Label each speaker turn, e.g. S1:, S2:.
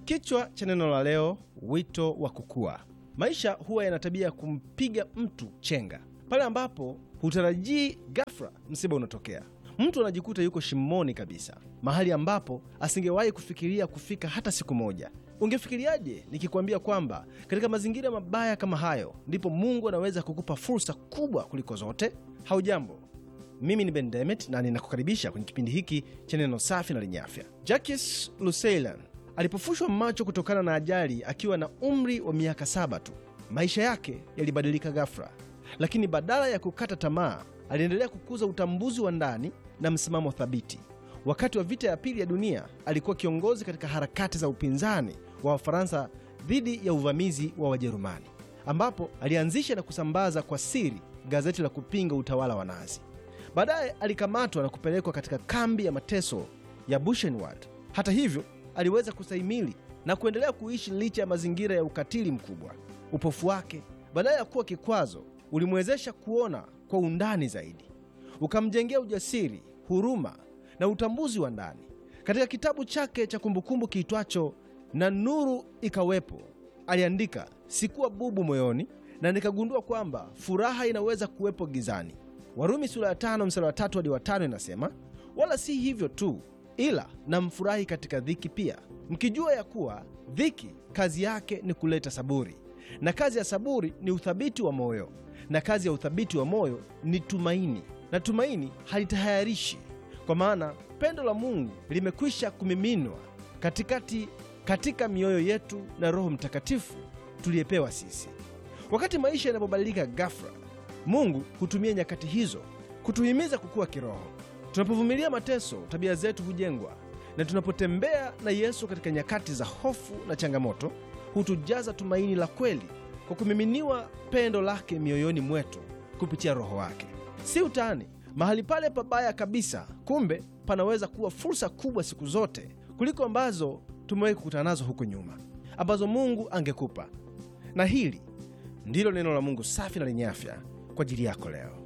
S1: Kichwa cha neno la leo, wito wa kukua. Maisha huwa yana tabia ya kumpiga mtu chenga pale ambapo hutarajii, ghafla msiba unatokea. Mtu anajikuta yuko shimoni kabisa, mahali ambapo asingewahi kufikiria kufika hata siku moja. Ungefikiriaje nikikwambia kwamba katika mazingira mabaya kama hayo ndipo Mungu anaweza kukupa fursa kubwa kuliko zote? Haujambo, mimi ni Ben Demet na ninakukaribisha kwenye kipindi hiki cha neno safi na lenye afya. Jacques Luseilan alipofushwa macho kutokana na ajali akiwa na umri wa miaka saba tu, maisha yake yalibadilika ghafla, lakini badala ya kukata tamaa, aliendelea kukuza utambuzi wa ndani na msimamo thabiti. Wakati wa vita ya pili ya dunia, alikuwa kiongozi katika harakati za upinzani wa Wafaransa dhidi ya uvamizi wa Wajerumani, ambapo alianzisha na kusambaza kwa siri gazeti la kupinga utawala wa Nazi. Baadaye alikamatwa na kupelekwa katika kambi ya mateso ya Buchenwald. Hata hivyo, aliweza kustahimili na kuendelea kuishi licha ya mazingira ya ukatili mkubwa. Upofu wake badala ya kuwa kikwazo, ulimwezesha kuona kwa undani zaidi, ukamjengea ujasiri, huruma na utambuzi wa ndani. Katika kitabu chake cha kumbukumbu kiitwacho na nuru ikawepo, aliandika, sikuwa bubu moyoni na nikagundua kwamba furaha inaweza kuwepo gizani. Warumi sura ya tano mstari wa tatu hadi wa tano inasema, wala si hivyo tu, ila namfurahi katika dhiki pia, mkijua ya kuwa dhiki kazi yake ni kuleta saburi, na kazi ya saburi ni uthabiti wa moyo, na kazi ya uthabiti wa moyo ni tumaini, na tumaini halitahayarishi, kwa maana pendo la Mungu limekwisha kumiminwa katikati katika mioyo yetu na Roho Mtakatifu tuliyepewa sisi. Wakati maisha yanapobadilika ghafla, Mungu hutumia nyakati hizo kutuhimiza kukua kiroho. Tunapovumilia mateso, tabia zetu hujengwa, na tunapotembea na Yesu katika nyakati za hofu na changamoto, hutujaza tumaini la kweli kwa kumiminiwa pendo lake mioyoni mwetu kupitia Roho wake. Si utani, mahali pale pabaya kabisa, kumbe panaweza kuwa fursa kubwa siku zote kuliko ambazo tumewahi kukutana nazo huko nyuma, ambazo Mungu angekupa. Na hili ndilo neno la Mungu safi na lenye afya kwa ajili yako leo.